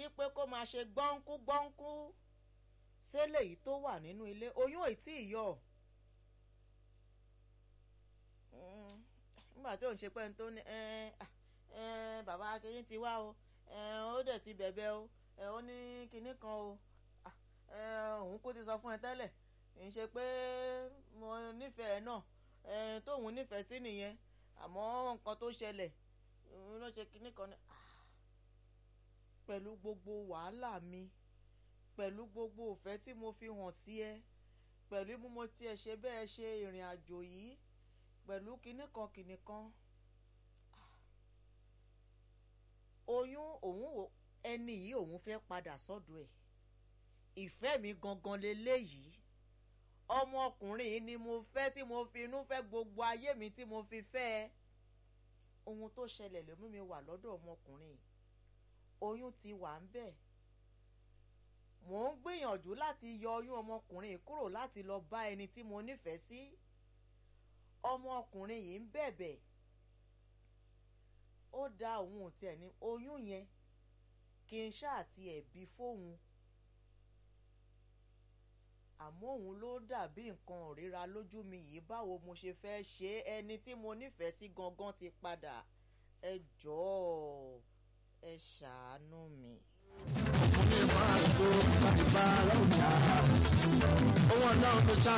pé kó máa ṣe gbọ́nkú gbọ́nkú sẹ́lẹ̀ yìí tó wà nínú ilé oyún ò tí ì yọ nígbà tí òun ṣe pé ní tó ní bàbá akíní ti wá o ó dẹ̀ ti bẹ̀bẹ̀ o ó ní kinní kan o òun kò ti sọ fún ẹ tẹ́lẹ̀ ń ṣe pé mo nífẹ̀ẹ́ náà tóun nífẹ̀ẹ́ sí nìyẹn àmọ́ nǹkan tó ṣẹlẹ̀ ló ṣe kinní kan ní pẹ̀lú gbogbo wàhálà mi pẹ̀lú gbogbo òfẹ́ tí mo fi hàn sí ẹ pẹ̀lú bí mo tiẹ̀ ṣe bẹ́ẹ̀ ṣe ìrìn àjò yìí pẹ̀lú kinní kan kinní kan oyún òun ẹni yìí òun fẹ́ padà sọ́dọ̀ ẹ̀ ìfẹ́ mi gangan leléyìí ọmọkùnrin yìí ni mo fẹ́ tí mo fi inú fẹ́ gbogbo ayé mi tí mo fi fẹ́ ẹ ohun tó ṣẹlẹ̀ ló mú mi wà lọ́dọ̀ ọmọkùnrin yìí oyún ti wà ń bẹ̀ mò ń gbìyànjú láti yọ oyún ọmọkùnrin yìí kúrò láti lọ bá ẹni tí mo nífẹ̀ẹ́ sí ọmọkùnrin yìí ń bẹ̀bẹ̀ ó dá òun ò tiẹ̀ ní oyún yẹn kí n ṣáà tiẹ̀ bí fóun àmọ́ òun ló dàbí nǹkan òríra lójú mi yìí báwo mo ṣe fẹ́ ṣe ẹni tí mo nífẹ̀ẹ́ sí gangan ti padà ẹ jọ̀ọ́ ẹ ṣàánú mi. ọkùnrin máa ń so láti bá aláwọ̀ dá owó ọlọ́run tó ṣáà.